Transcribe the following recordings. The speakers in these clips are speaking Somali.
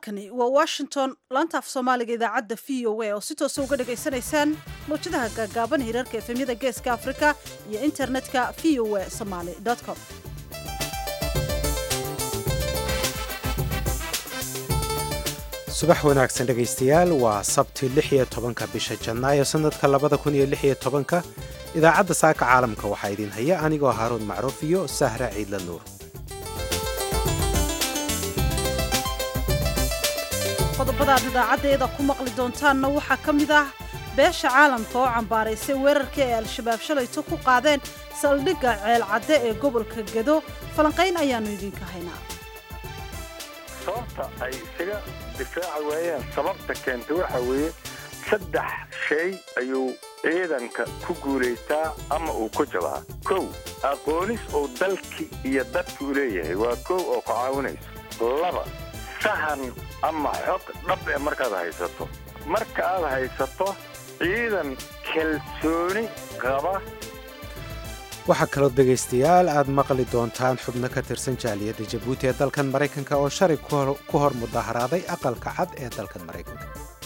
halkani waa washington laanta af soomaaliga idaacadda v o a oo si toosa uga dhagaysanaysaan mawjadaha gaagaaban hirarka efemyada geeska afrika iyo internetka v o a somaly com subax wanaagsan dhegaystayaal waa sabti lix iyo tobanka bisha janaayo sannadka labada kun iyo lix iyo tobanka idaacadda saaka caalamka waxaa idiin haya anigoo haaruun macruuf iyo sahra ciidla nuur qodobadaad idaacaddeeda ku maqli doontaanna waxaa ka mid ah beesha caalamka oo cambaaraysay weerarkii ay al-shabaab shalayto ku qaadeen saldhigga ceelcadde ee gobolka gedo falanqayn ayaannu idinka haynaa sababta ay isaga difaaci waayeen sababta keentay waxaa weeye saddex shay ayuu ciidanka ku guulaystaa ama uu ku jabaa kow aqoonis uu dalki iyo dadki u leeyahay waa kow oo ku caawinayso laba sahan ama xog dhab ee markaad haysato marka aad haysato ciidan kalsooni qaba waxaa kaloo dhegaystayaal aad maqli doontaan xubno ka tirsan jaaliyadda jabuuti ee dalkan maraykanka oo shalay ku hor mudaharaaday aqalka cad ee dalkan maraykanka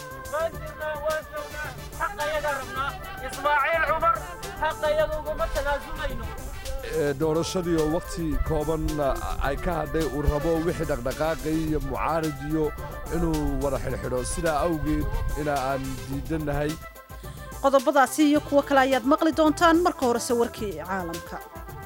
doorashadii oo wakhti kooban ay ka hadhay uu rabo wixii dhaqdhaqaaqay iyo mucaarij iyo inuu wada xidhxidho sidaa awgeed ina aan diidannahay qodobadaasi iyo kuwo kale ayaad maqli doontaan marka horese warkii caalamka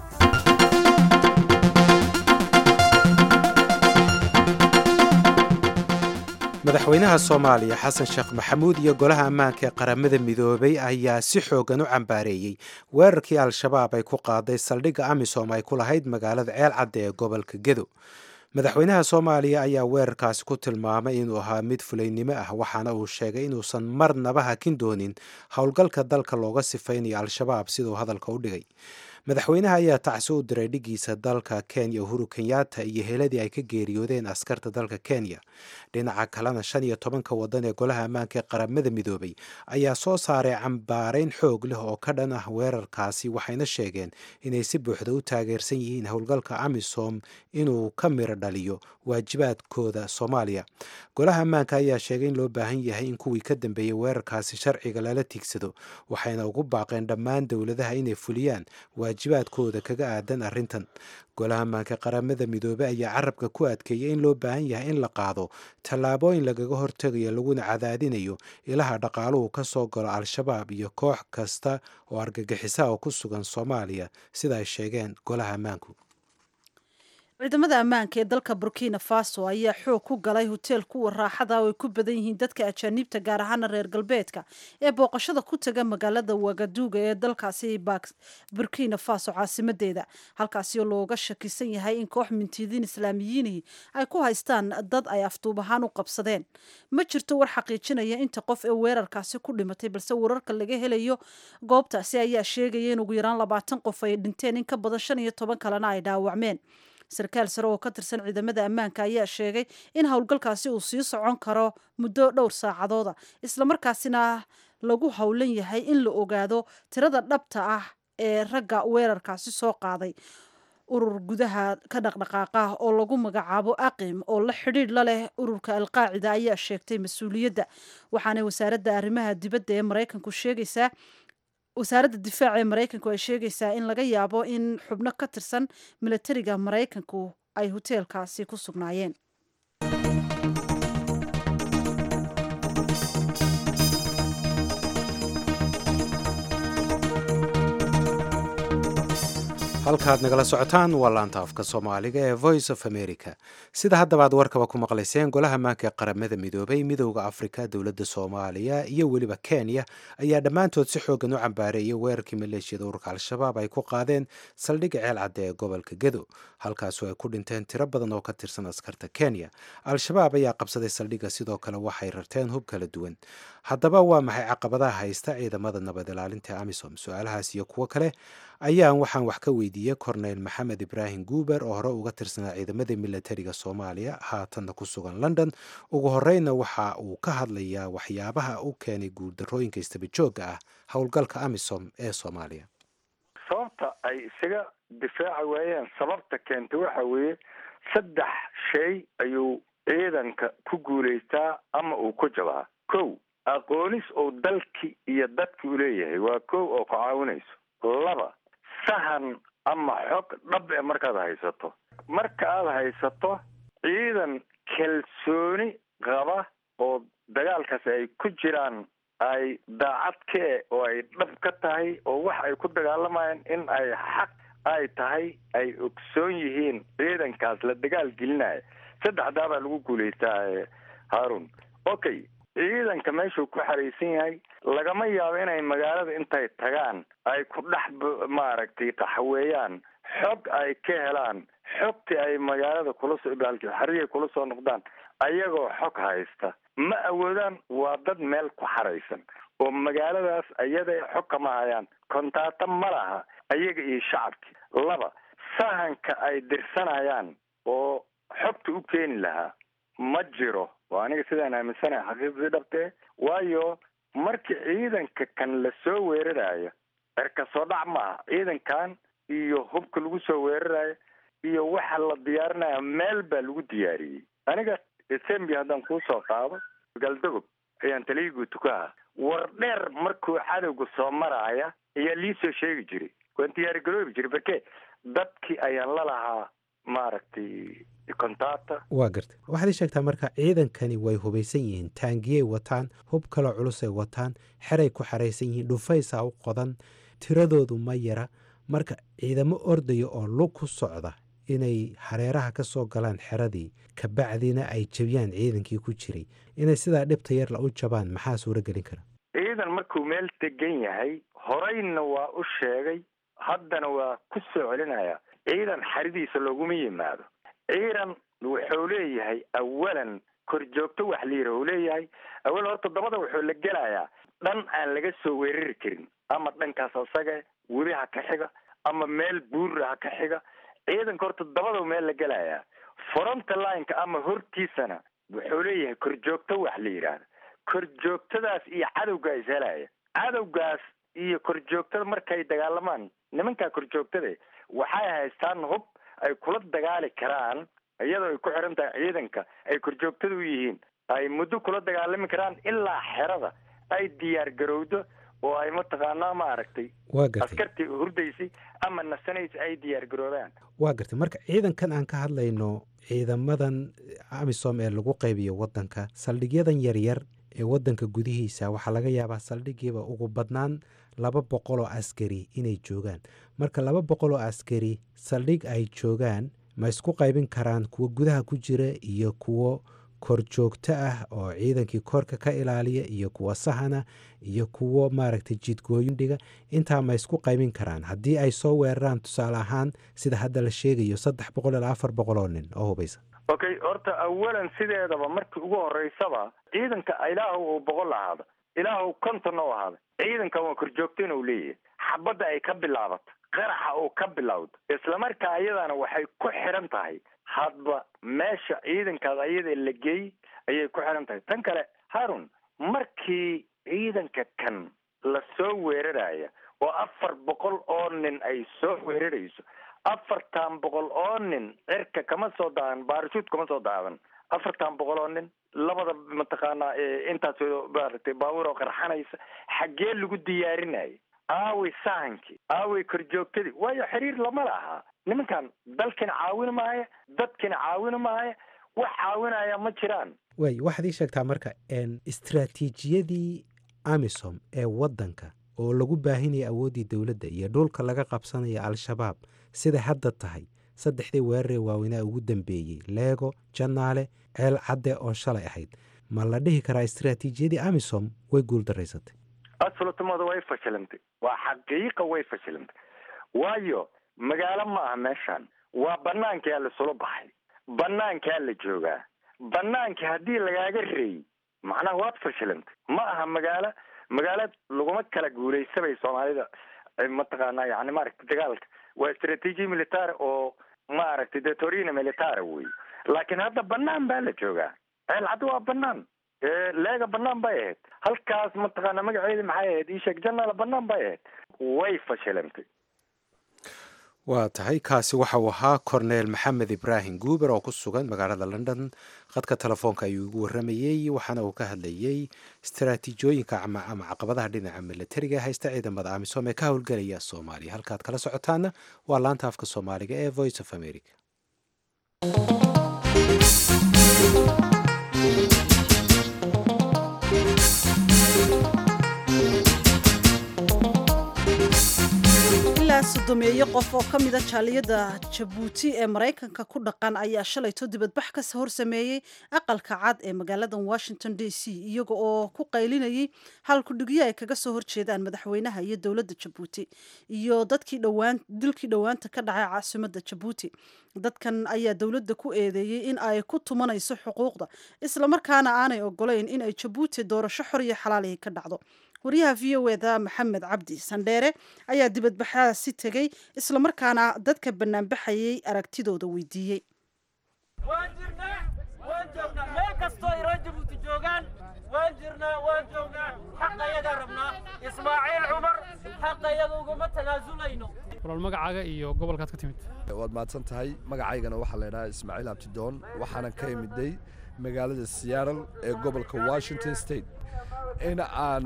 madaxweynaha soomaaliya xasan sheekh maxamuud iyo golaha ammaanka ee qaramada midoobay ayaa si xoogan u cambaareeyey weerarkii al-shabaab ay ku qaaday saldhigga amisom ay ku lahayd magaalada ceel cadde ee gobolka gedo madaxweynaha soomaaliya ayaa weerarkaasi ku tilmaamay inuu ahaa mid fulaynimo ah waxaana uu sheegay inuusan marnaba hakin doonin howlgalka dalka looga sifaynayo al-shabaab siduu hadalka u dhigay madaxweynaha ayaa tacsi u diray dhigiisa dalka kenya uhuru kenyatta iyo heladii ay ka geeriyoodeen askarta dalka kenya dhinaca kalena shan iyo tobanka wadan ee golaha ammaanka ee qaramada midoobay ayaa soo saaray cambaarayn xoog leh oo ka dhan ah weerarkaasi waxayna sheegeen inay si buuxda u taageersan yihiin howlgalka amisom inuu ka miro dhaliyo waajibaadkooda soomaaliya golaha ammaanka ayaa sheegay in loo baahan yahay in kuwii ka dambeeyey weerarkaasi sharciga lala tiigsado waxayna ugu baaqeen dhammaan dowladaha inay fuliyaan waajibaadkooda kaga aadan arrintan golaha ammaanka qaramada midoobey ayaa carabka ku adkeeyay in loo baahan yahay in la qaado tallaabooyin lagaga hortegayo laguna cadaadinayo ilaha dhaqaaluhu ka soo galo al-shabaab iyo koox kasta oo argagixisaha oo ku sugan soomaaliya sida ay sheegeen golaha ammaanku ciidamada ammaanka ee dalka burkina faso ayaa xoog ku galay hoteel kuwa raaxada oo ay ku badan yihiin dadka ajaaniibta gaar ahaana reer galbeedka ee booqashada ku taga magaalada wagaduuga ee dalkaasi burkina faso caasimadeeda halkaasi oo looga shakisan yahay in koox mintidiin islaamiyiinihii ay ku haystaan dad ay afduub ahaan u qabsadeen ma jirto war xaqiijinaya inta qof ee weerarkaasi ku dhimatay balse wararka laga helayo goobtaasi ayaa sheegaya in ugu yaraan labaatan qof ay dhinteen in ka badan shan iyo toban kalena ay dhaawacmeen sarkaal sare oo ka tirsan ciidamada ammaanka ayaa sheegay in howlgalkaasi uu sii socon karo muddo dhowr saacadooda islamarkaasina lagu howlan yahay in la ogaado tirada dhabta ah ee ragga weerarkaasi soo qaaday urur gudaha ka dhaqdhaqaaqa oo lagu magacaabo aqim oo la xidhiidh la leh ururka alqaacida ayaa sheegtay mas-uuliyadda waxaana wasaaradda arrimaha dibadda ee maraykanku sheegaysaa wasaaradda difaaca ee maraykanku ay sheegaysaa in laga yaabo in xubno ka tirsan milatariga maraykanku ay hoteelkaasi ku sugnaayeen halkaad nagala socotaan waa laanta afka soomaaliga ee voice of america sida haddaba aad warkaba ku maqlayseen golaha ammaanka ee qaramada midoobay midowda afrika dowladda soomaaliya iyo weliba kenya ayaa dhammaantood si xoogan u cambaareeyay weerarkii maleeshiyada ururka al-shabaab ay ku qaadeen saldhigga ceel cadde ee gobolka gedo halkaasoo ay ku dhinteen tiro badan oo ka tirsan askarta kenya al-shabaab ayaa qabsaday saldhigga sidoo kale waxay rarteen hub kala duwan haddaba waa maxay caqabadaha haysta ciidamada nabad ilaalinta amisom su-aalahaas iyo kuwo kale ayaan waxaan wax ka weydiiyey korneyl maxamed ibraahim guuber oo hore uga tirsanaa ciidamada milatariga soomaaliya haatanna ku sugan london ugu horeyna waxa uu ka hadlayaa waxyaabaha u keenay guuldarooyinka istabajooga ah howlgalka amisom ee soomaaliya sababta ay isaga difaaci waayeen sababta keentay waxa weeye saddex shay ayuu ciidanka ku guulaystaa ama uu ku jabaa kow aqoonis uu dalki iyo dadki u leeyahay waa kow oo ku caawinayso laba sahan ama xog dhab e markaad haysato marka aada haysato ciidan kalsooni qaba oo dagaalkaasi ay ku jiraan ay daacad ka e oo ay dhab ka tahay oo wax ay ku dagaalamayaan in ay xaq ay tahay ay ogsoon yihiin ciidankaas la dagaal gelinaya saddexdaa baa lagu guulaystaa haarun okay ciidanka meeshuu ku xaraysan yahay lagama yaabo inay magaalada intay tagaan ay ku dhex maaragtay qaxweeyaan xog ay ka helaan xogtii ay magaalada kula soo xariya kula soo noqdaan ayagoo xog haysta ma awoodaan waa dad meel ku xaraysan oo magaaladaas ayada xog kama hayaan kontaata ma laha ayaga iyo shacabki laba sahanka ay dirsanayaan oo xogta u keeni lahaa ma jiro waa aniga sidaan aaminsanahay xaqiiqdii dhabtee waayo markii ciidanka kan la soo weerarayo cirka soo dhac maaha ciidankan iyo hubka lagu soo weerarayo iyo waxa la diyaarinaya meel baa lagu diyaariyey aniga sembi haddaan kuusoo qaado galdogob ayaan taliyigu tukaha war dheer markuu cadowga soo maraaya ayaa liisoo sheegi jiray waan diyaari garoobi jiray barke dadkii ayaan la lahaa maaragtay kontaata waa gartay waxaad ii sheegtaa marka ciidankani way hubaysan yihiin taangiyay wataan hub kaloo culusay wataan xeray ku xaraysan yihiin dhufaysaa u qodan tiradoodu ma yara marka ciidamo ordaya oo lug ku socda inay hareeraha ka soo galaan xeradii kabacdina ay jabiyaan ciidankii ku jiray inay sidaa dhibta yarla u jabaan maxaa suuro gelin kara ciidan markuu meel degan yahay horeyna waa u sheegay haddana waa ku soo celinaya ciidan xaridiisa looguma yimaado ciidan wuxuu leeyahay awalan korjoogto wax la yidhi uu leeyahay awal horta dabada wuxuu la gelayaa dhan aan laga soo weerari karin ama dhankaas asaga weli ha ka xiga ama meel buurra ha ka xiga ciidanka horta dabada meel la gelayaa fronta lineka ama hortiisana wuxuu leeyahay korjoogto wax la yidhaahda korjoogtadaas iyo cadowga is helaya cadowgaas iyo korjoogtada markay dagaalamaan nimankaa korjoogtada waxay haystaan hub ay kula dagaali karaan iyadoo ay ku xiran tahay ciidanka ay korjoogtada u yihiin ay muddo kula dagaalami karaan ilaa xerada ay diyaar garowdo oo ay mataqaanaa maaragtay waa gartay askartii hurdaysay ama nasanaysa ay diyaar garoobaan waa gartay marka ciidankan aan ka hadlayno ciidamadan amisom ee lagu qaybiyo waddanka saldhigyadan yaryar ee waddanka gudihiisa waxaa laga yaabaa saldhigiiba ugu badnaan laba boqol oo askari inay joogaan marka laba boqol oo askari saldhig ay joogaan ma isku qaybin karaan kuwo gudaha ku jira iyo kuwo korjoogto ah oo ciidankii korka ka ilaaliya iyo kuwo sahana iyo kuwo maaragtay jidgooyin dhiga intaa ma isku qaybin karaan haddii ay soo weeraraan tusaale ahaan sida hadda la sheegayo saddex boqol ilaa afar boqol oo nin oo hubaysa okay horta awalan sideedaba markii ugu horeysaba ciidanka ilaahu uu boqol ahaada ilaahu konton u ahaada ciidankan waa korjoogto inuu leeyahay xabadda ay ka bilaabato qaraxa uu ka bilowdo islamarkaa ayadana waxay ku xiran tahay hadba meesha ciidankaas ayada la geey ayay ku xiran tahay tan kale harun markii ciidanka kan la soo weeraraya oo afar boqol oo nin ay soo weerarayso afartan boqol oo nin cirka kama soo daadan baarashuud kama soo daadan afartan boqol oo nin labada mataqaanaa intaas maaragtay baabuur oo qarxanaysa xaggee lagu diyaarinaya aaway sahankii aaway korjoogtadii waayo xiriir lama laha nimankan dalkina caawin maaya dadkina caawin maaya wax caawinaya ma jiraan waay waxaad ii sheegtaa marka istraatiijiyadii amisom ee waddanka oo lagu baahinaya awooddii dowladda iyo dhulka laga qabsanaya al-shabaab siday hadda tahay saddexdii weeraree waaweynaa ugu dambeeyey leego jannaale ceel cadde oo shalay ahayd ma la dhihi karaa istraatiijiyadii amisom way guuldaraysatay asfalatumada way fashilantay waa xaqiiqa way fashilantay waayo magaalo ma aha meeshan waa banaankaa lasula baxay banaankaa la joogaa banaankii haddii lagaaga reeyey macnaha waad fashilantay ma aha magaalo magaalo laguma kala guulaysabay soomaalida mataqaanaa yani maaragtay dagaalka waa istraatiiji military oo maaragtay detorina military wey laakiin hadda banaan baa la joogaa ceelcadda waa banaan leega banaan bay ahayd halkaas mataqaana magaceedi maxay ahayd iisheeg janaala banaan bay ahayd way fashilantay waa tahay kaasi waxa uu ahaa korneel maxamed ibraahim guuber oo ku sugan magaalada london khadka telefoonka ayuu igu waramayey waxaana uu ka hadlayey istaraatiijooyinka ama caqabadaha dhinaca milatariga haysta ciidamada amisom ee ka howlgelaya soomaaliya halkaad kala socotaana waa laanta afka soomaaliga ee voice of america ilaa sodomeeyo qof oo ka mida jaaliyadda jabuuti ee maraykanka ku dhaqan ayaa shalayto dibadbax ka hor sameeyey aqalka cad ee magaalada washington d c iyaga oo ku qaylinayay halkudhigyo ay kaga soo horjeedaan madaxweynaha iyo dowladda jabuuti iyo dadkii dhowaan dilkii dhowaanta ka dhacay caasimadda jabuuti dadkan ayaa dowladda ku eedeeyey in ay ku tumanayso xuquuqda islamarkaana aanay ogolayn in ay jabuuti doorasho xor iyo xalaalihi ka dhacdo wariyaha v o eda maxamed cabdi sandheere ayaa dibadbaxaasi tegey islamarkaana dadka banaanbaxayay aragtidooda weydiiyey waan jirnaa waan joognaa meel kastoo ay reer jabuuti joogaan waan jirnaa waan joognaa xaqayaga rabnaa ismaaciil cumar xaqayaga uguma tanaasulayno walaal magacaaga iyo gobolkaad ka timid waad mahadsan tahay magacaygana waxaa la ydhahaa ismaaciil abtidoon waxaanan ka imiday magaalada seattle ee gobolka washington state in aan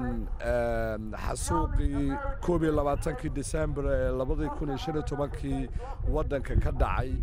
xasuuqii koob iyo labaatankii december ee labadii kun iyo shan iyo tobankii waddanka ka dhacay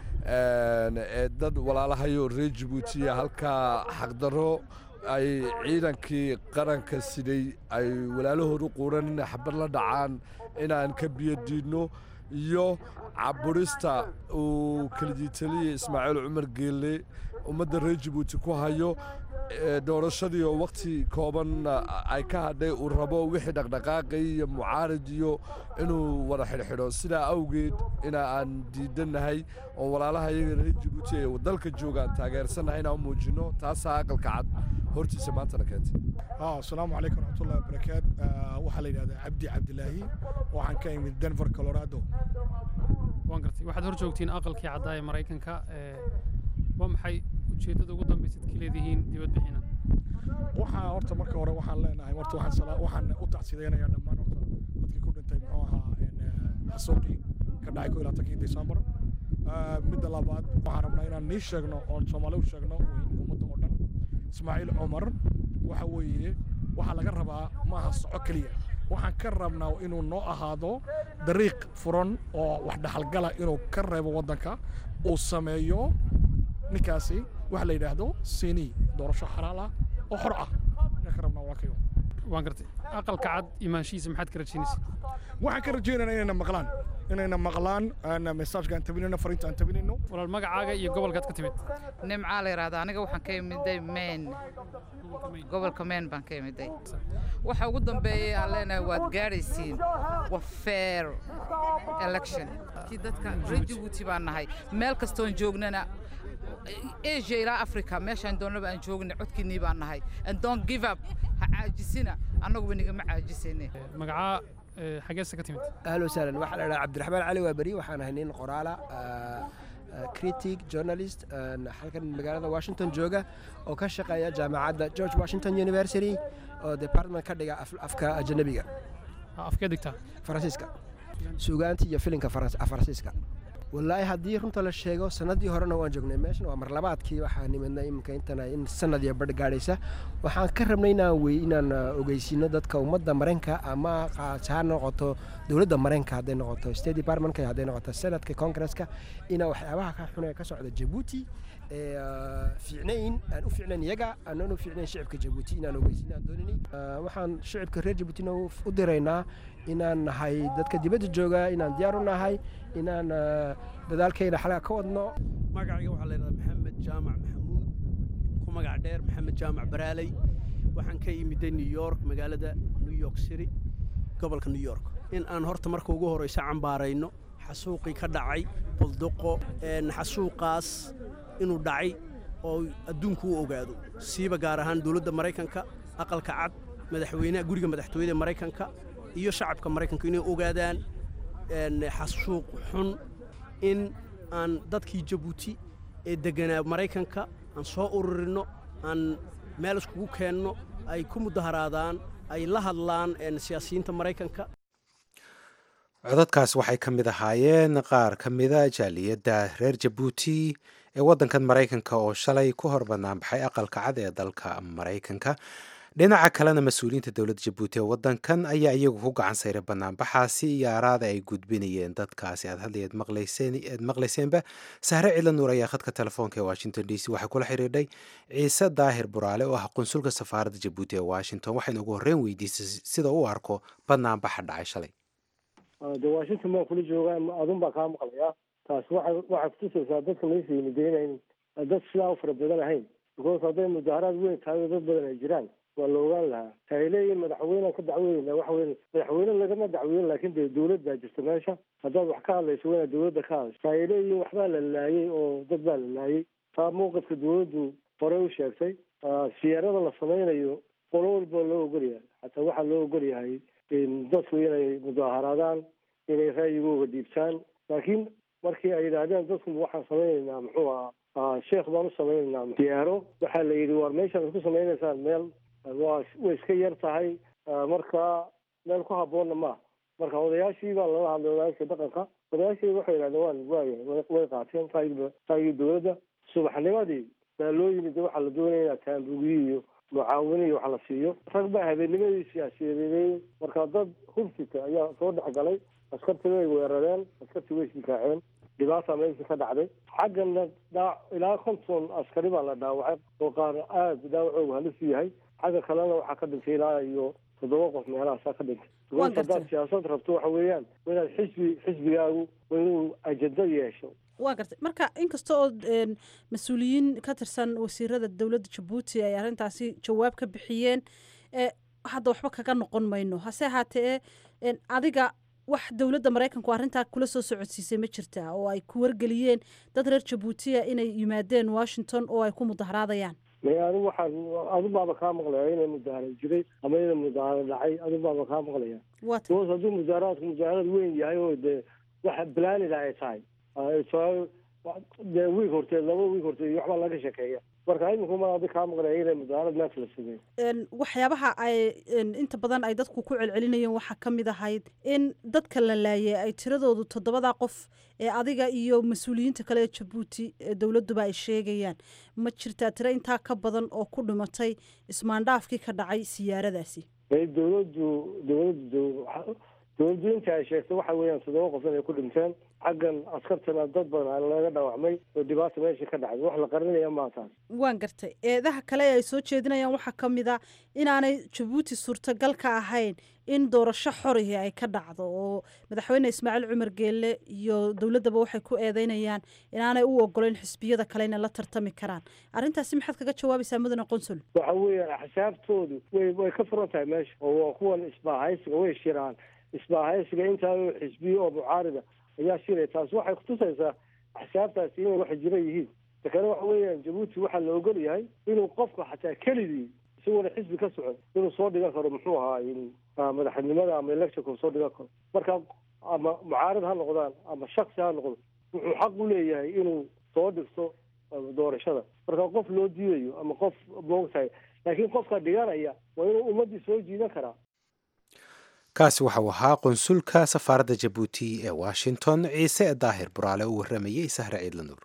ee dad walaalahayo reer jabuutiya halkaa xaqdarro ay ciidankii qaranka siday ay walaalahoodu quuran inay xabad la dhacaan inaan ka biyo diidno iyo caburista uu kelidiitaliya ismaaciil cumar geelle ummadda reer jabuuti ku hayo doorashadii oo wakhti kooban ay ka hadhay uu rabo wixii dhaqdhaqaaqay iyo mucaarid iyo inuu wada xidhxidho sidaa awgeed ina aan diidannahay oo walaalaha iyaga reer jabuuti ee dalka joogaan taageersannahay inaan u muujinno taasaa aqalka cad hortiisa maantana keentay asalaamu calaykum waraxmatullahi wabarakaat waxaa la yidhahdaa cabdi cabdilaahi waxaan ka imid denver colorado waan gartay waxaad hor joogtiin aqalkii caddaa ee maraykanka waa maxay ujeeddada ugu dambaysaad ka leedihiin dibadbixina waxaa horta marka hore waxaan leenahay horta waxaan waxaan u tacsidaynayaa dhammaan horta dadkii ku dhintay muxuu ahaa xasuuqii ka dhacay ko iyo labaatankii december midda labaad waxaan rabnaa inaan nii sheegno oon soomaali u sheegno ummadda oo dhan ismaaciil cumar waxa weeye waxaa laga rabaa maaha soco keliya waxaan ka rabnaa inuu noo ahaado dariiq furan oo wax dhaxalgala inuu ka reebo waddanka uu sameeyo ninkaasi waxa la yidhaahdo sini doorasho xalaal ah oo xor ah ayaan ka rabnaa walaalkayo waan gartay aqalka cad imaanshihiisa maxaad ka rajaynaysa waxaan ka rajaynayna inayna maqlaan inayna maqlaan mesaajka aan tabinayno fariinta aan tabinayno walaal magacaaga iyo gobolkaad ka timid nimcaa la yidhahdaa aniga waxaan ka imiday main gobolka main baan ka imiday waxa ugu dambeeyay aan leenahay waad gaadhaysiin waa fair election kii dadka reer jabuuti baan nahay meel kastoon joognana asia ilaa africa meeshaan doonnaba aan joogna codkiinnii baan nahay and don't give up ha caajisina annaguba nigama caajisayne magacaa xageesa ka timid ahlan wasahlan waxaa la dhahaa cabdiraxmaan cali waaberi waxaan ahay nin qoraala critic journalist halkan magaalada washington jooga oo ka shaqeeya jaamacadda george washington university oo department ka dhiga afka ajanabiga afkee digtaa faransiiska suugaanta iyo filinka faransiiska wallaahi haddii runta la sheego sanadii horena waan joognay meeshan waa marlabaadkii waxaa nimidnay iminka intana in sanad iyo badh gaadhaysa waxaan ka rabnay inaan wey inaan ogeysiino dadka ummadda mareenka ama ha noqoto dowladda mareenka hadday noqoto state departmentka hadday noqoto senadka congresska inaa waxyaabaha ka xun ee ka socda jabuuti fiicnayn aan u fiicnayn iyaga aanan u fiicnayn shicibka jabuuti inaan ogeysiin aan dooninay waxaan shicibka reer jabuutina u diraynaa inaan nahay dadka dibadda jooga inaan diyaar u nahay inaan dadaalkayna xalaga ka wadno magacayga waxaa la yidhahdaa maxamed jaamac maxamuud ku magac dheer maxamed jaamac baraaley waxaan ka imiday new york magaalada new york city gobolka new york in aan horta marka ugu horraysa cambaarayno xasuuqii ka dhacay bulduqo xasuuqaas inuu dhacay oo adduunku u ogaado siiba gaar ahaan dowladda maraykanka aqalka cad madaxweynaha guriga madaxtooyada maraykanka iyo shacabka maraykanka inay ogaadaan xasuuq xun in aan dadkii jabuuti ee degganaa maraykanka aan soo ururinno aan meel iskugu keenno ay ku mudaharaadaan ay la hadlaan siyaasiyiinta maraykanka codadkaas waxay ka mid ahaayeen qaar ka mida jaaliyadda reer jabuuti ee waddankan maraykanka oo shalay ku hor banaanbaxay aqalka cad ee dalka maraykanka dhinaca kalena mas-uuliyiinta dowladda jabuuti ee waddankan ayaa iyagu ku gacan sayray banaanbaxaasi iyo araada ay gudbinayeen dadkaasi aad hadlay aad maqlayseenba sahre cila nuur ayaa khadka telefoonka ee washington d c waxay kula xidhiidhay ciise daahir buraale oo ah qunsulka safaaradda jabuuti ee washington waxayna ugu horreyn weydiisay sida u arko banaanbaxa dhacay shalay de washington baan kula joogaa adun baa kaa maqlayaa taas waa waxay kutusaysaa dadka meesha yimideen dad sidaa u fara badan ahayn because hadday mudaaharaad weyn tahay oo dad badan ay jiraan waa la ogaan lahaa taay leeyihin madaxweynean ka dacweynayna waxa weye madaxweyne lagama dacweyn laakin dee dawlad baa jirta meesha haddaad wax ka hadlayso waa inaad dawladda ka hadasho taay leeyihin waxbaa la laayay oo dad baa la laayay taa mawqifka dawladdu horey u sheegtay siyaarada la samaynayo qolo walba loo ogolyahay xataa waxaa loo ogolyahay dadku inay mudaaharaadaan inay ra'yigooga dhiibtaan laakiin markii ay yidhaahdeen dadku waxaan samaynaynaa muxuu ahaa sheekh baan u samaynaynaa siyaaro waxaa la yidhi war meeshaan isku samaynaysaan meel waa way iska yar tahay marka meel ku habboonna maaha marka odayaashii baa lala hadlay odayaashii dhaqanka odayaashii waxay yidhahdeen waan waaya way qaateen raayig raayigii dawladda subaxnimadii baa loo yimid waxaa la doonaya inaa taambugiyi iyo mucaawini iyo wax la siiyo rag baa habeennimadii siyaasiyadeeyey marka dad hubsita ayaa soo dhex galay askartii way weerareen askartii way isdifaaceen dhibaata meeshii ka dhacday xaggana dhaa ilaa konton askari baa la dhaawacay oo qaar aada dhaawacoogu halis u yahay xagga kalena waxaa ka dhintay ilaa iyo toddoba qof meelahaasaa ka dhintay because haddaad siyaasad rabto waxa weeyaan waa inaad xisbi xisbigaagu waa inuu ajado yeesho waa gartay marka inkasta oo mas-uuliyiin ka tirsan wasiirada dowladda jabuuti ay arrintaasi jawaab ka bixiyeen hadda waxba kaga noqon mayno hase ahaatee adiga wax dowladda maraykanku arrintaa kula soo socodsiisay ma jirtaa oo ay ku wargeliyeen dad reer jabuutiya inay yimaadeen washington oo ay ku mudaharaadayaan may anigu waxaan adu baaba kaa maqlaya inay mudaharad jiray ama inay mudaharad dhacay adu baaba kaa maqlaya bos hadduu mudaaharaadku mudaharad weyn yahay oo dee waxa blanida ay tahay dee wiig horteed laba wiig horteed waxbaa laga shekeeya marka iminku ma adi kaa maqlaya inay mudaharad meesha la sameeyo waxyaabaha ay inta badan ay dadku ku celcelinayeen waxaa ka mid ahayd in dadka la laayay ay tiradoodu toddobadaa qof ee adiga iyo mas-uuliyiinta kale ee jabuuti ee dowladduba ay sheegayaan ma jirtaa tiro intaa ka badan oo ku dhimatay ismaandhaafkii ka dhacay siyaaradaasi dowladdu dowladdu dowladdu inta ay sheegtay waxa weeyaan toddoba qof inay ku dhinteen xaggan askartana dad badan laga dhaawacmay oo dhibaata meesha ka dhacday wax la qarinaya maa taas waan gartay eedaha kale ee ay soo jeedinayaan waxaa ka mid a inaanay jabuuti suurtagal ka ahayn in doorasho xorihi ay ka dhacdo oo madaxweyne ismaaciil cumar geelle iyo dowladdaba waxay ku eedeynayaan inaanay u ogoleyn xisbiyada kale inay la tartami karaan arrintaasi maxaad kaga jawaabaysaa mudane qonsul waxa weeyaan axsaabtoodu way way ka furan tahay meesha oo waa kuwan isbaahaysiga way shiraan isbaahaysiga intaa xisbiye oo mucaarida ayaa shiraya taas waxay kutusaysaa axsaabtaasi inay wax jira yihiin takana waxa weeyaan jabuuti waxaa la ogol yahay inuu qofka xataa keligii isagoona xisbi ka socon inuu soo dhigan karo muxuu ahaa madaxnimada ama electionka soo dhigan karo marka ama mucaarad ha noqdaan ama shaksi ha noqdo wuxuu xaq u leeyahay inuu soo dhigto doorashada marka qof loo diidayo ama qof moogtahay laakiin qofka dhiganaya waa inuu ummaddii soo jiidan karaa kaasi waxau ahaa qunsulka safaaradda jabuuti ee washington ciise daahir buraale u warramayey sahre ciidla nuur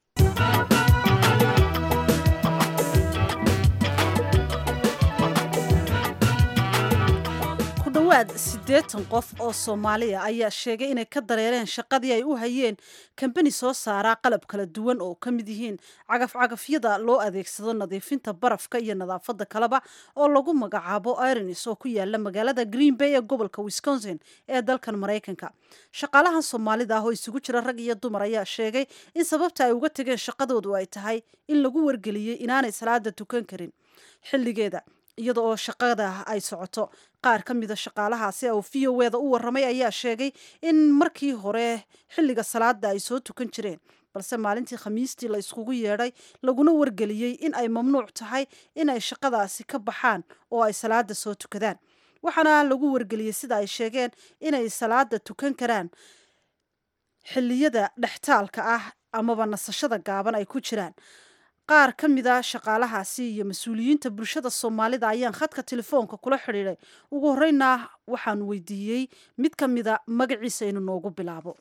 dhawaad siddeetan qof oo soomaaliya ayaa sheegay inay ka dareereen shaqadii ay u hayeen kambani soo saaraa qalab kala duwan oo ka mid yihiin cagafcagafyada loo adeegsado nadiifinta barafka iyo nadaafadda kaleba oo lagu magacaabo ironis oo ku yaala magaalada green bay ee gobolka wisconsin ee dalkan maraykanka shaqaalahan soomaalida ah oo isugu jira rag iyo dumar ayaa sheegay in sababta ay uga tegeen shaqadoodu ay tahay in lagu wargeliyey inaanay salaada tukan karin xilligeeda iyada oo shaqada ay socoto qaar ka mida shaqaalahaasi oo v o eda u waramay ayaa sheegay in markii hore xilliga salaada ay soo tukan jireen balse maalintii khamiistii la iskugu yeedhay laguna wargeliyey in ay mamnuuc tahay in ay shaqadaasi ka baxaan oo ay salaada soo tukadaan waxaana lagu wargeliyey sida ay sheegeen inay salaada tukan karaan xilliyada dhextaalka ah amaba nasashada gaaban ay ku jiraan qaar ka mid a shaqaalahaasi iyo mas-uuliyiinta bulshada soomaalida ayaan khadka telefoonka kula xidhiiday ugu horeyna waxaanu weydiiyey mid ka mida magaciisa inuu noogu bilaabo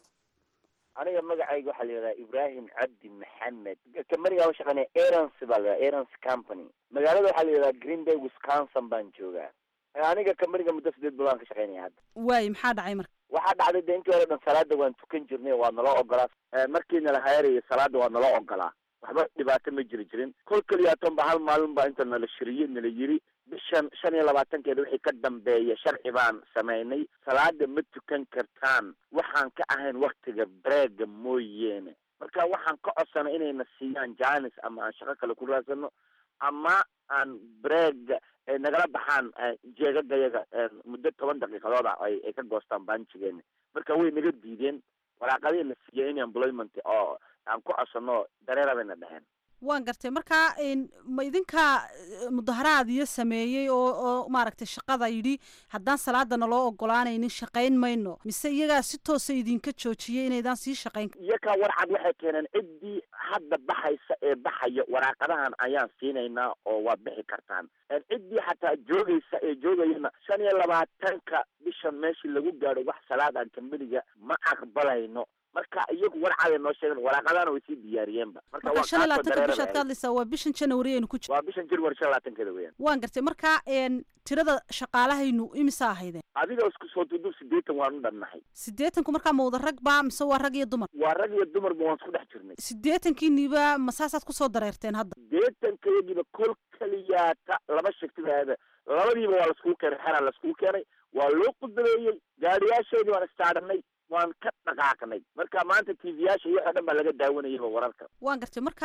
aniga magacayga waxaa la yidhahdaa ibrahim cabdi maxamed kamaniga u shaqeynaya arons baa la yidhahdaa arons company magaalada waxaa la yidhahdaa green bay wisconsin baan joogaa aniga kamaniga muddo sideed bilood aan ka shaqeynaya hadda waaye maxaa dhacay marka waxaa dhacday de intii hore dhan salaada waan tukan jirnay waa naloo ogolaa markii nala hayarayo salaada waa naloo ogolaa waxba dhibaato ma jiri jirin kol keliyaatan ba hal maalin baa inta nala shiriyey nala yiri bishan shan iyo labaatankeeda wixii ka dambeeya sharci baan samaynay salaada ma tukan kartaan waxaan ka ahayn waktiga breega mooyeene marka waxaan ka codsanay inayna siiyaan janis ama aan shaqo kale ku raadsano ama aan breega nagala baxaan jeegagayaga muddo toban daqiiqadood ah ay ay ka goostaan baanjigeena marka way naga diideen waraaqadii na siiyey in employment oo aan ku codsano dareera bayna dheheen waan gartay markaa ma idinkaa mudaharaadiyo sameeyey oo oo maaragtay shaqada yidhi haddaan salaadana loo ogolaanaynin shaqayn mayno mise iyagaa si toosa idinka joojiyey inaydaan sii shaqayn iyakaa warcad waxay keeneen ciddii hadda baxaysa ee baxaya waraaqadahan ayaan siinaynaa oo waad bixi kartaan ciddii xataa joogaysa ee joogayana shan iyo labaatanka bishan meeshii lagu gaadho wax salaad aan kambaniga ma aqbalayno marka iyagu warcada noo sheegen waraaqadana way sii diyaariyeenba marka marka shan iyo labaatanka bishaad ka hadlaysaa waa bishan january aynu ku jir waa bishan january shan labaatankeeda weeyaan waan gartay marka tirada shaqaalahaynu imisa ahaydeen adiga isku soo duduub sideetan waan u dhannahay sideetanku markaa ma wada rag ba mise waa rag iyo dumar waa rag iyo dumarba waan isku dhex jirnay sideetankiiniba ma saasaad kusoo dareerteen hadda sideetankayagiiba kol keliyaata laba shagtibaada labadiiba waa laiskugu keenay xeraa laiskugu keenay waa loo qudbeeyey gaadhiyaasheedii waan istaaranay waan ka dhaqaaqnay marka maanta t v yaasha iyo waxoo dhan baa laga daawanayaba wararka waan gartay marka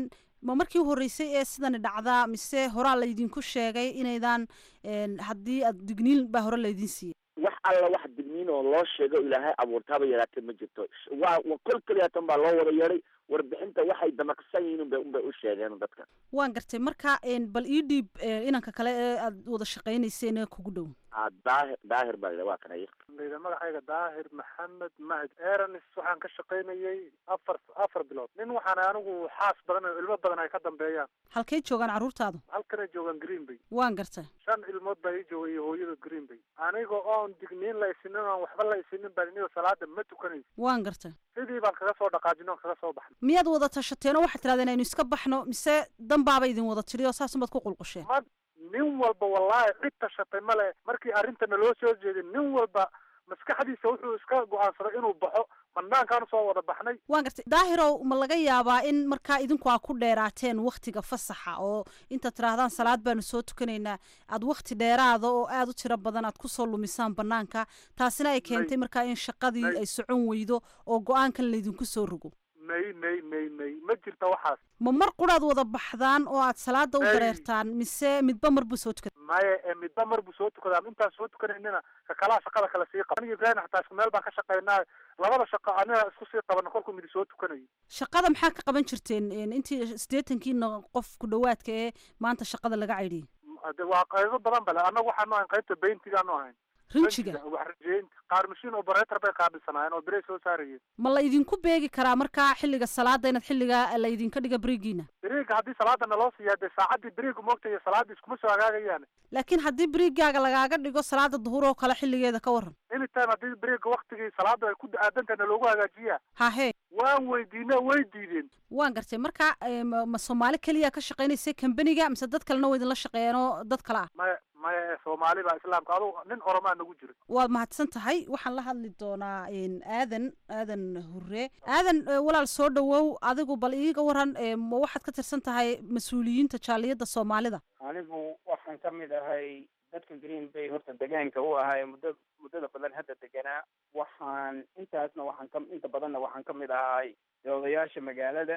ma markii u horreysay ee sidani dhacdaa mise horaa laydinku sheegay inaydaan haddii aad digniin baa hore laydin siiyey wax alla wax digniin oo loo sheego ilaahay abuurtaaba yaraatee ma jirto waa kol keliyaatan baa loo wada yeedhay warbixinta waxay damaqsan yihiin unbay unbay u sheegeen dadka waan gartay marka bal ii dhiib inanka kale ee aad wada shaqaynayseen ee kugu dhow daahir daahir baa waa kana layidha magacayga daahir maxamed mahad eranis waxaan ka shaqaynayay afar afar bilood nin waxaan anigu xaas badan oo ilmo badan ay ka dambeeyaan halkay joogaan carruurtaadu halkanay joogaan green bay waan gartay shan ilmood baa ii joogay iyo hooyada green bay aniga oon digniin la isinin oon waxba la isinin baan inigo salaada ma tukanaysa waan gartay sidii baan kaga soo dhaqaajin oon kaga soo baxnay miyaad wada tashateen oo waxaad tirahdeen aynu iska baxno mise danbaaba idin wada tiri oo saas umaad ku qulqusheen ma nin walba wallaahi cid tashatay male markii arrintana loo soo jeedin nin walba maskaxdiisa wuxuu iska go-aansaday inuu baxo banaankaan soo wada baxnay waan gartay daahirow ma laga yaabaa in markaa idinku aa ku dheeraateen waktiga fasaxa oo intaad tidhaahdaan salaad baanu soo tukanaynaa aad wakti dheeraada oo aada u tiro badan aad kusoo lumisaan banaanka taasina ay keentay markaa in shaqadii ay socon weydo oo go-aankan laydinku soo rogo may may may may ma jirta waxaas ma mar quraad wada baxdaan oo aad salaada u dareertaan mise midba mar buu soo tukada maya ee midba mar buu soo tukadaa intaan soo tukanaynina ka kalaa shaqada kale sii qaba aniga ibrahim xataa isku meel baan ka shaqaynaa labada shaqo aniga isku sii qabana kolkuu midi soo tukanayo shaqada maxaa ka qaban jirteen intii siddeetankiina qof ku dhawaadka ee maanta shaqada laga caydhiyey waa qaybo badan bale annaga waxaanu ahayn qaybta bayntigaanu ahayn rinjiga wax rajeynta qaar mashiin operator bay qaabilsanaayeen oo birey soo saarayeen ma la idinku beegi karaa markaa xilliga salaada inaad xilliga la idinka dhiga berigiina beriga haddii salaada naloo siiyaa dee saacadii beriga moogta iyo salaadii iskuma soo hagaagayaan laakiin haddii berigaaga lagaaga dhigo salaada duhur oo kale xilligeeda ka waran anytime haddii beriga waktigii salaada ay ku aadantahay naloogu hagaajiyaa hahe waan weydiina way diideen waan gartay marka ma soomaali keliya ka shaqaynaysa kambaniga mise dad kalena waa idinla shaqeeyeen oo dad kale ah maya maya soomaali baa islaamka adugu nin oromaa nagu jiro waad mahadsan tahay waxaan la hadli doonaa aadan aadan hure aadan walaal soo dhawow adigu bal iiga waran ma waxaad ka tirsan tahay mas-uuliyiinta jaaliyadda soomaalida anigu waxaan ka mid ahay dadka green bay horta degaanka u ahay muddo muddada badan hadda deganaa waxaan intaasna waxaan ka inta badanna waxaan ka mid ahay odayaasha magaalada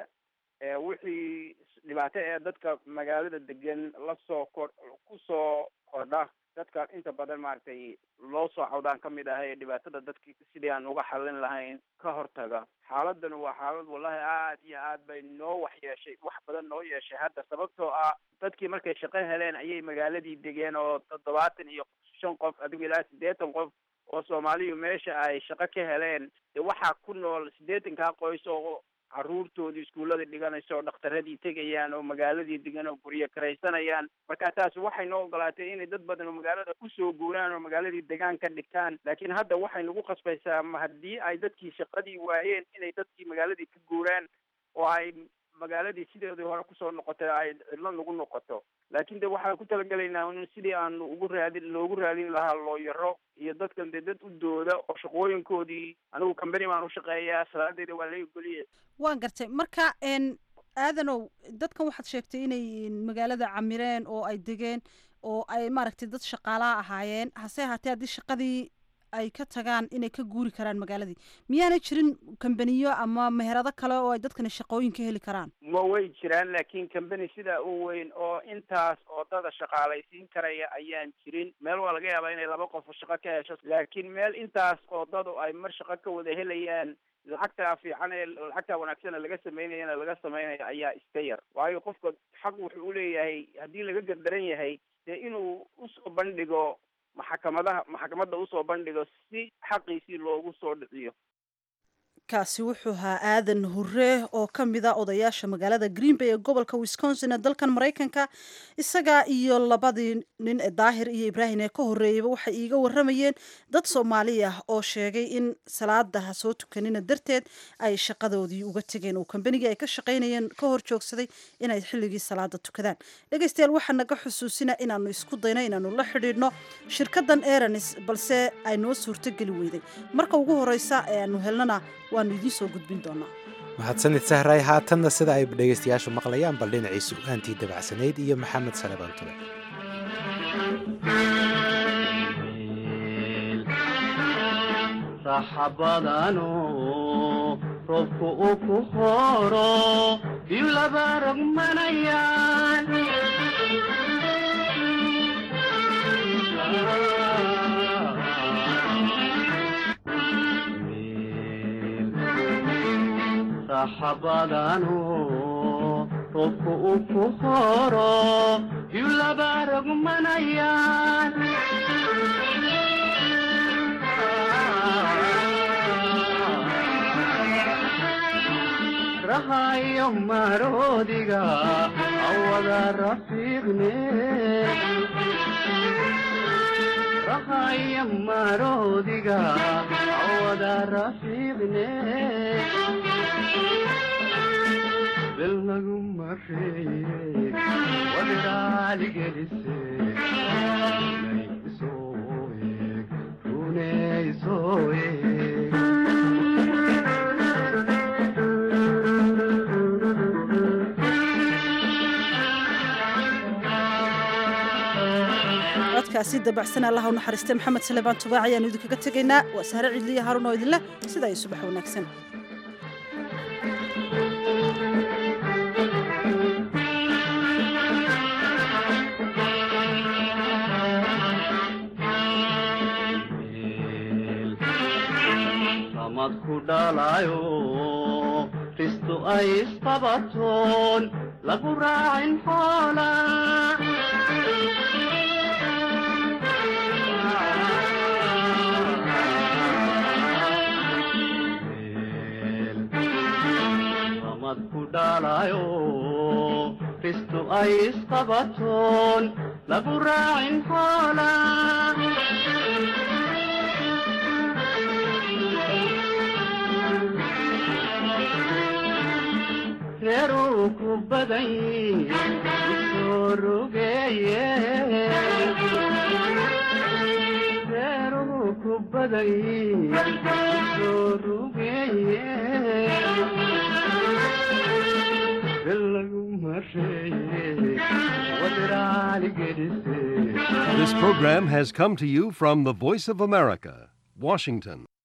wixii dhibaato ee dadka magaalada degan lasoo kor kusoo kordha dadka inta badan maaragtay loo soo cawdaan ka mid ahay dhibaatada dadki sidii aan uga xallin lahayn ka hortaga xaaladdan waa xaalad wallahi aad iyo aad bay noo wax yeeshay wax badan noo yeeshay hadda sababtoo ah dadkii markay shaqo heleen ayay magaaladii degeen oo toddobaatan iyo shan qof adigu ilaa siddeetan qof oo soomaaliyu meesha ay shaqo ka heleen de waxaa ku nool siddeetankaa qoys oo caruurtoodii iskuullada dhiganayso oo dhakhtaradii tegayaan oo magaaladii degan oo guryo karaysanayaan marka taasi waxay noo ogolaatay inay dad badan oo magaalada kusoo guuraan oo magaaladii degaan ka dhigtaan laakiin hadda waxay nagu khasbaysaa ma haddii ay dadkii shaqadii waayeen inay dadkii magaaladii ka guuraan oo ay magaaladii sideedii hore kusoo noqotay ay cidlo nagu noqoto laakiin de waxaan ku talagelaynaa in sidii aanu ugu raadin loogu raadin lahaa looyaro iyo dadkan dee dad u dooda oo shaqooyinkoodii anigu company baan u shaqeeyaa salaadeeda waa laga goliya waan gartay marka n aadanow dadkan waxaad sheegtay inay magaalada camireen oo ay degeen oo ay maaragtay dad shaqaalaha ahaayeen hase ahaatee haddii shaqadii ay ka tagaan inay ka guuri karaan magaaladii miyaanay jirin kambaniyo ama meherado kale oo ay dadkani shaqooyin ka heli karaan ma way jiraan laakiin company sidaa u weyn oo intaas oo dada shaqaalaysiin karaya ayaan jirin meel waa laga yaabaa inay laba qof shaqo ka hesho laakiin meel intaas oo dadu ay mar shaqo ka wada helayaan lacagtaa fiican ee lacagtaa wanaagsan laga sameynayana laga sameynaya ayaa iska yar waayo qofka xaq wuxuu uleeyahay haddii laga gardaran yahay dee inuu usoo bandhigo maxkamadaha maxkamadda usoo bandhigo si xaqiisii loogu soo dhiciyo kaasi wuxuu ahaa aadan hurre oo ka mid a odayaasha magaalada green bay ee gobolka wisconsin ee dalkan maraykanka isaga iyo labadii nin ee daahir iyo ibraahim ee ka horreeyeyba waxay iiga warramayeen dad soomaali ah oo sheegay in salaada ha soo tukanina darteed ay shaqadoodii uga tegeen oo kambanigii ay ka shaqaynayeen ka hor joogsaday inay xilligii salaada tukadaan dhegaystayaal waxaa naga xusuusina inaanu isku dayno inaanu la xidhiidhno shirkadan eranis balse ay noo suurtogeli weyday marka ugu horeysa ee aanu helnana waanu idiin soo gudbin doonaa mahadsanid sahray haatanna sida ay dhegaystayaashu maqlayaan bal dhinacii sugaantii dabacsanayd iyo maxamed salebaan tule saxabadano roobku uu ku horo biyu laba rogmanayaan saxabadano roobku uu ku horo biyu laba rogmanayaan rahayo maroodiga awada rafiiqne rahayo maroodiga awada rafiiqne bel lagu mareeye wadiraaligelise nay isoo eeg rune isoo eeg codkaasi dabacsan allaha u naxariistay maxamed salebaan tubaac ayaanu idinkaga tegaynaa waa sahre cidliya haarun oo idinleh sidaa iyo subax wanaagsan samad ku dhalayo ristu ay isqabatoon lagu raacin xoola samad ku dhalayo ristu ay isqabatoon lagu raacin xoola reeruu ku badan soo rogeeye reeruu ku badan soo rogeeye belagu mareeye wadiraali gelise This program has come to you from the Voice of America, Washington.